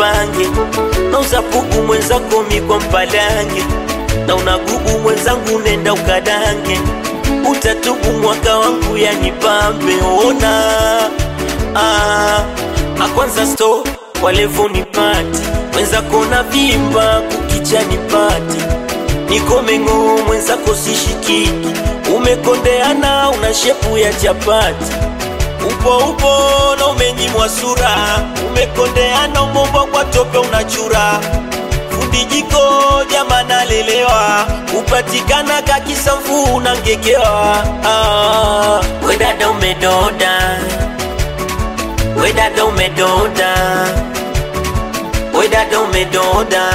mpange na uzapugu mwenzako mikwa mpalange na unagubu mwenzangu nenda ukadange utatubu mwaka wangu yanipambe ona ah, akwanza sto walevo nipati mwenzako na vimba kukicha nipati nikomeng'o mwenzako sishikiki umekondeana una shepu ya chapati upo upo na umenyimwa sura umekondeana umombwa kwa tope unachura fundi jiko jama nalelewa upatikana kakisamfu unangekewa ah, we dada umedoda we dada umedoda we dada umedoda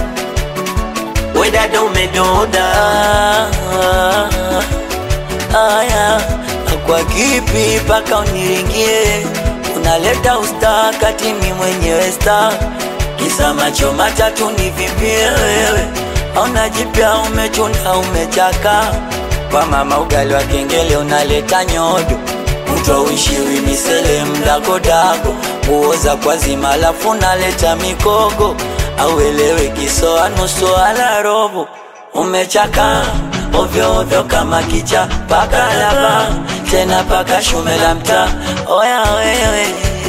we dada umedoda aya kwa kipi paka uniringie unaleta usta kati mi mwenyewe sta kisa macho matatu nivimbie wewe auna jipya umechuna umechaka kwa mama ugali wa kengele unaleta nyodo mtwa uishiwi misele mdagodago nguoza kwa zima lafu naleta mikogo auelewe kisoa nusu ala robo umechaka ovyo ovyo kama kicha paka laba tena paka shume la mtaa oya wewe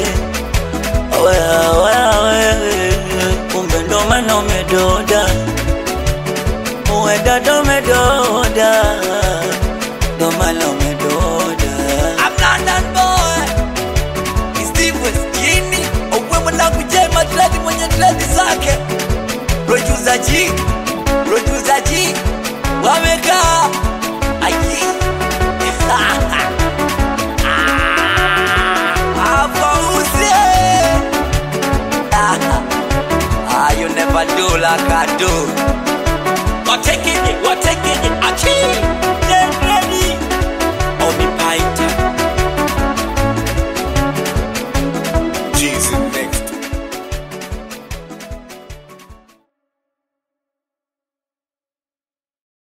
oya oya wewe kumbe ndo maana umedoda uwe dada umedoda ndo maana umedoda I'm London boy. It's Steve West Jimmy. Uwe mwanangu J Madrid mwenye dread zake. Producer G. Producer G. Wamekaa. Aji. Hapa usie. Ah, you never do like I do. Wateke it, wateke it, achi.